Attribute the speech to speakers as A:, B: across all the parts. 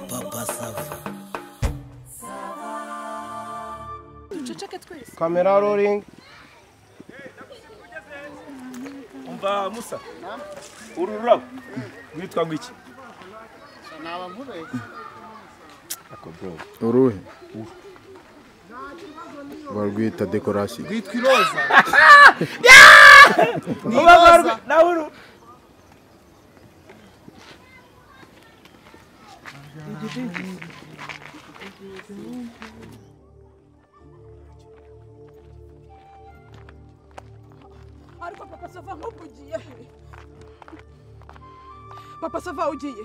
A: papa sava
B: duceceke twese
C: kamera roringi
D: umva musa uru rurabo rwitwa ngo iki ako bro
E: uruhe barwita dekorasiyo
F: rwitwa iroza ni
D: ubabarwe
F: iroza
D: nawe uru
B: ariko papa sava nk'ubwo ugiye he papa sava ugiye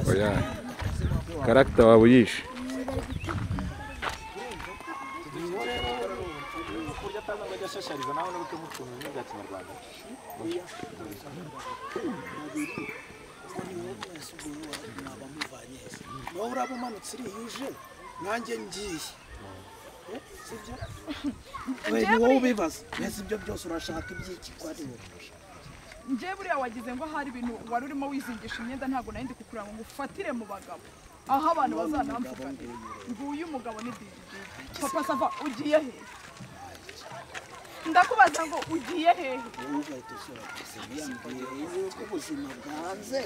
E: oya karagita wawe uyishe
A: nawe uraba umanutse uriyuje nanjye ngiye Eh, sibyo we ni wowe ubibaza mbese ibyo byose urashaka ibyiki ko ari wowe
B: njyewe buriya wagize ngo hari ibintu wari urimo wizingisha imyenda ntabwo nari ndi kukura ngo ngufatire mu bagabo aho abantu bazanamvuganira nguyu umugabo ni didi papa sava ugiye he ndakubaza ngo ugiye hehe
A: wowe ugahita usura gusa yambwiye yuko ubuzima bwanze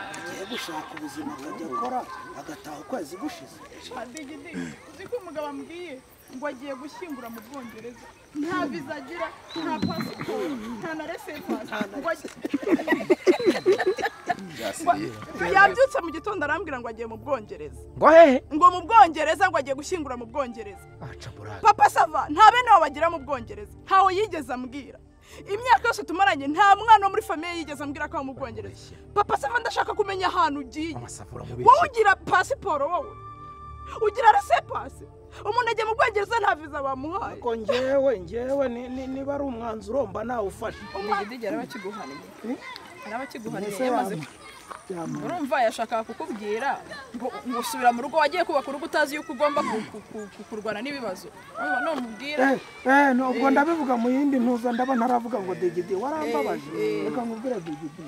A: agiye gushaka ubuzima akajya akora agataha ukwezi gushize
B: adigidi uzi ko umugabo ambwiye ngo agiye gushyingura mu bwongereza nta viza agira nta pasiporo nta na resepasi ngo agiye yabyutse mu gitondo arambwira ngo agiye mu bwongereza
D: ngo hehe
B: ngo mu bwongereza ngo agiye gushyingura mu bwongereza papa sava nta bene wabo bagira mu bwongereza ntawe yigeze ambwira imyaka yose tumaranye nta mwana wo muri famiye yigeze ambwira ko aba mu bwongereza papa sava ndashaka kumenya ahantu ugiye wowe ugira pasiporo wowe ugira resepasi umuntu ajya mu bwongereza nta viza bamuhaye
A: ko ngewe ngewe ni- ni- niba ari umwanzuro mba nawufashe
G: igiti araba akiguhaniye araba akiguhaniye
A: Mbese
G: yamaze
A: waba-
G: urumva yashakaga kukubwira ngo ngo usubira mu rugo wagiye kubaka urugo utazi yuko ugomba ku- ku- ku- ku- kurwana n'ibibazo urumva none umubwira
A: Eh, eh, nubwo ndabivuga mu yindi ntuza ndaba ntaravuga ngo digidi warambabaje reka nkubwire digidi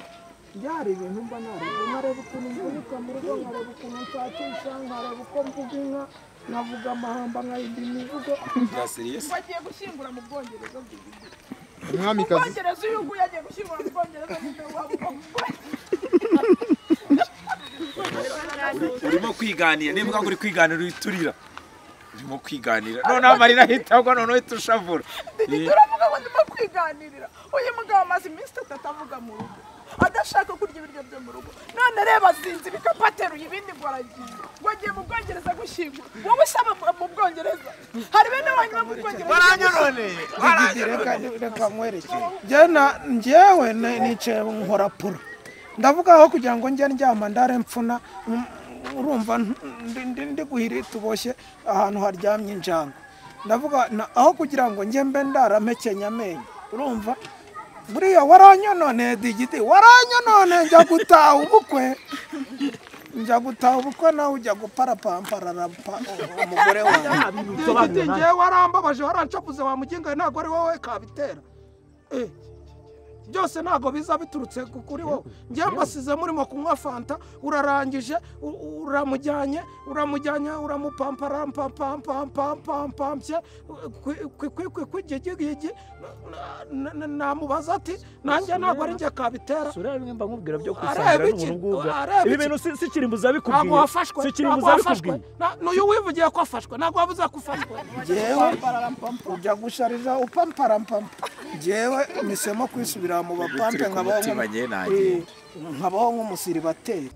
A: byari ibintu mba nareba nkareba ukuntu mvunika mu rugo nkareba ukuntu nshakisha nkareba uko mvuga inka nkavuga amahamba nkayindi mivugo
B: ngo agiye gushyingura mu bwongereza
F: umwamikazi
B: bwongereza uyu nguyu agiye gushyingura mu bwongereza nyine waba uba mu bwongereza
D: urimo kwiganira niba uvuga ngo uri kwiganira uriturira urimo kwiganira noneho amarira ahita agwa noneho uhita ushavura Eh,
B: turavuga ngo ndimo kwiganirira uyu mugabo amaze iminsi itatu avuga mu rugo adashaka kurya ibiryo byo mu rugo none reba azinze ibikapu ateruye ibindi ngo aragiye ngo agiye mu bwongereza gushyingura wowe usaba mu- mu bwongereza hari bene wanyu bo mu bwongereza
D: waranyoroneye
A: digidi reka reka nkwerekere Njye na- njyewe ni- nicaye nkora pura ndavuga aho kugira ngo njye ndyama ndare mfuna mm, urumva ntu- ndi- ndi- ndi guhiri tuboshye ahantu haryamye injangwe ndavuga na- aho kugira ngo njye mbe ndaramekenya amenyo urumva buriya waranyononeye digidi waranyonone njya gutaha ubukwe njya gutaha ubukwe nawe ujya guparapampararapa umugore wanjye Digidi njyewe warambabaje warancapuze wamugengaye ntabwo ari wowe kabitera Eh, byose ntabwo biza biturutse ku- kuri wowe njyewe mbasize murimo kunywa fanta urarangije u- u- uramujyanye uramujyanye uramupamparampampampampampye kwigigigi namubaza ati nanjye ntabwo ari njye kabitera
H: Sura bimwe mba nkubwira byo
A: Areba
H: kwisangira
A: iki?
H: n'ubuntu ngubwa.
A: Areba
H: Ibi
A: iki?
H: bintu si- si kirimbuzi
F: ntabwo
H: abikubwiye.
F: wafashwe
H: Si
F: ntabwo
H: kirimbuzi
F: wafashwe
H: abikubwiye.
F: Na- n'uyu wivugiye ko afashwe ntabwo wabuze ko ufashwe
A: njyewe ujya gushariza upamparampampa njyewe misemo kwisubira mu bapampe nkabaho
D: mutima njye
A: nk'umu-
D: nagenda.
A: Eh, nkabaho nk'umusiribateri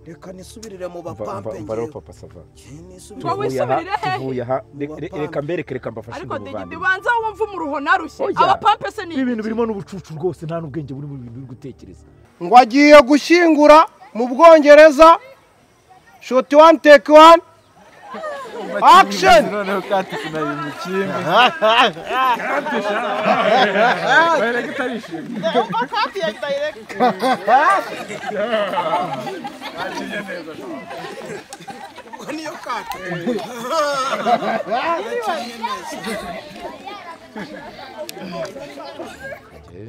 A: reka nisubirire mu bapampe njyewe
E: papa sava
A: Njyewe nisubirire
B: Wowe
H: Tuvuye aha-
B: isubirire hehe?
H: tuvuye aha Re- re-
A: Bapampe.
H: reka mbereke reka mbafashe
B: ariko
H: ngo
B: digidi
H: muvane.
B: banza wumve umuruho narushye
H: Oya.
B: abapampe se ni
H: Ibi bintu birimo n'ubucucu rwose nta n'ubwenge buri mu bintu biri gutekereza
C: ngo agiye gushyingura mu bwongereza shoti wani teki wani
A: action
D: noneho katisi na yimukimbi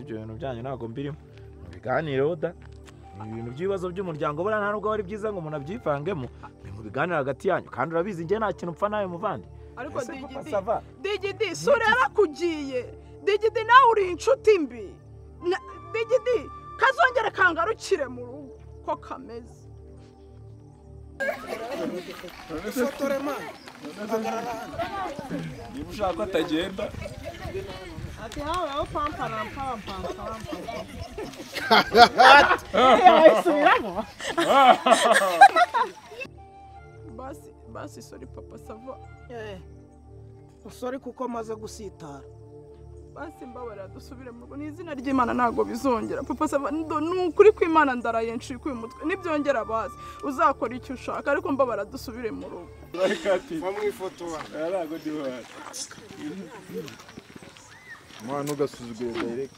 H: ibyo bintu byanyu ntabwo mbirimo mubiganireho da ni ibintu by'ibibazo by'umuryango buriya nta nubwo ari byiza ngo umuntu abyivangemo ni mu biganiro hagati yanyu kandi urabizi njye nta kintu upfa nawe muvandi
B: ariko digidi
H: sava
B: digidi sura yarakugiye digidi nawe uri inshuti mbi Na- digidi kazongere kangarukire mu rugo ko kameze
D: niba ushaka ko atagenda
B: basi basi sori papa sava
A: usore kuko amaze gusitara
B: basi mbabarira dusubire mu rugo ni izina ry'imana ntabwo bizongera papa sava ndo- ni ukuri kw'imana ndaraye ncikuye umutwe nibyongera bazi uzakora icyo ushaka ariko mbabarira dusubire mu rugo
E: Mwana ugasuzugura direct.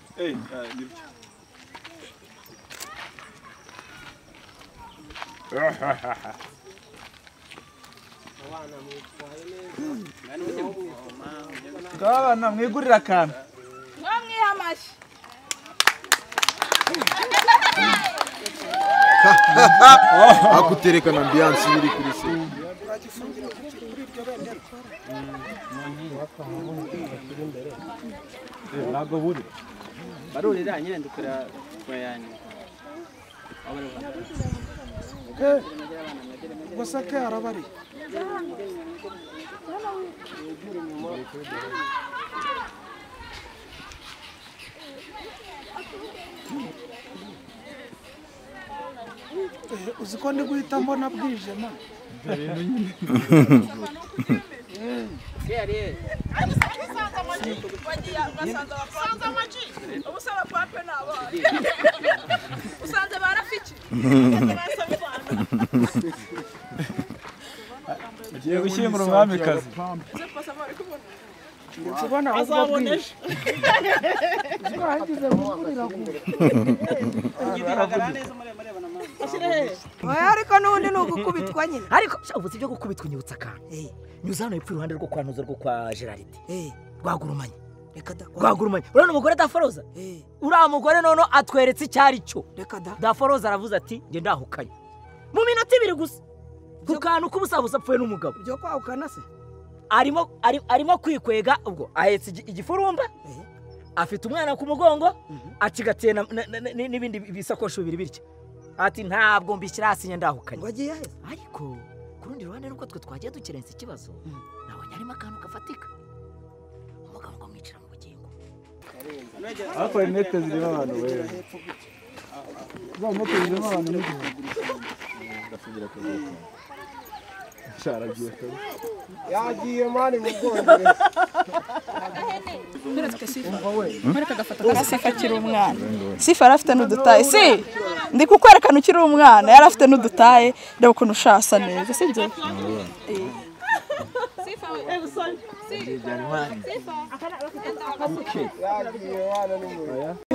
D: bwana mwigurira akantu
G: mwamwiha amashyi
E: Hakutereka na ambiance iri kuri se.
H: ntabwo buri
C: barurira nyine ndukora kwa yani
A: gusa ke arabari Eh, uzi ko ndi guhita mbona bwije ma
B: ubusaba pape ni abana usanze barafiki
D: ugiye gushyingura umwamikazi
B: uze papa sava uri kubona
A: ndetse ubona ahubwo bwije uzi ko hagize gukurira ku
I: oya ariko n'ubundi ni ugukubitwa nyine
J: ariko sha, ubuzi byo gukubitwa unyibutsa akantu nyuza hano hepfo iruhande rwo kwa nuza rwo kwa geraride rwagurumanye
I: reka da kwa-
J: rwagurumanye urabona umugore daforoza
I: Eh,
J: uriya mugore noneho atweretse icyo ari cyo
I: reka da
J: daforoza aravuze ati njye ndahukanye mu minota ibiri gusa ku kantu k'ubusabusa apfuye n'umugabo
I: byo kwahukana se
J: arimo ari- arimo kwikwega ubwo ahetse igi- igifurumba
I: Eh.
J: afite umwana ku mugongo acigatiye na- na- na- ni- n'ibindi bisakoshi bibiri bityo ati ntabwo mbishyira hasi njye ndahukanye
I: ngo agiye aheza
J: ariko ku rundi ruhande nubwo twe twagiye dukerensa ikibazo nabonye harimo akantu gafatika umugabo ngo amwicira mu bugingo
D: hakorera inete zirimo abantu wewe za moto zirimo abantu n'igihumbi
B: akiri umwana sifa yari afite n'udutaye si ndi kukwerekana ukiri umwana yari afite n'udutaye reba ukuntu ushasa neza si byo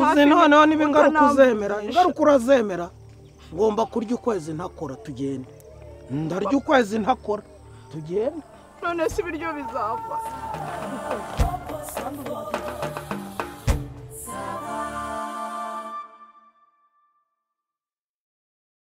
A: uzi noneho niba ingaruka uzemera ingaruka urazemera ngomba kurya ukwezi ntakora tugende ndarya ukwezi ntakora tugende
B: none si ibiryo bizava